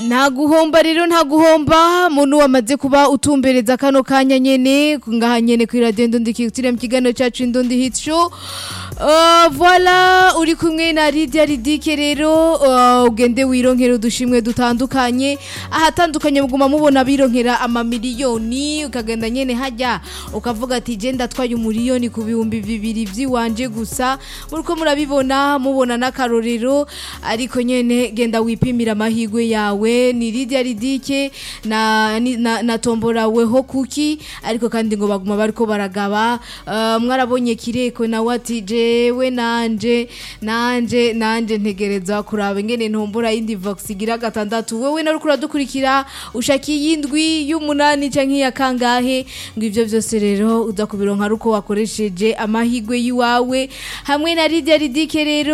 nta guhomba rero nta guhomba muntu wamaze kuba utumbereza kano kanya nyene ngaha nyene kuri radio ndundi kiri mu kiganiro cacu indundi hit show Uh, voilà uri kumwe na Lydia Ridike rero uh, ugende wironkera udushimwe dutandukanye ahatandukanye muguma mubona bironkera amamiliyoni ukagenda nyene hajya ukavuga ati je ndatwaye umuriyoni ku bihumbi bibiri vyiwanje gusa muriko murabibona mubona n'akarorero ariko nyene genda wipimira amahigwe yawe ni Lydia Ridike na, ni- na, na tombora weho kuki ariko kandi ngo baguma bariko baragaba uh, mwarabonye kireko nawe ati jewe nanje nanje nanje ntegereza kuraba ingene ntombora yindi vox igira gatandatu wewe nariko uradukurikira ushaka iyindwi y'umunani canke iya kangahe ngo ivyo vyose rero uza kubironka ari uko wakoresheje amahigwe yiwawe hamwe na Lydia Ridike rero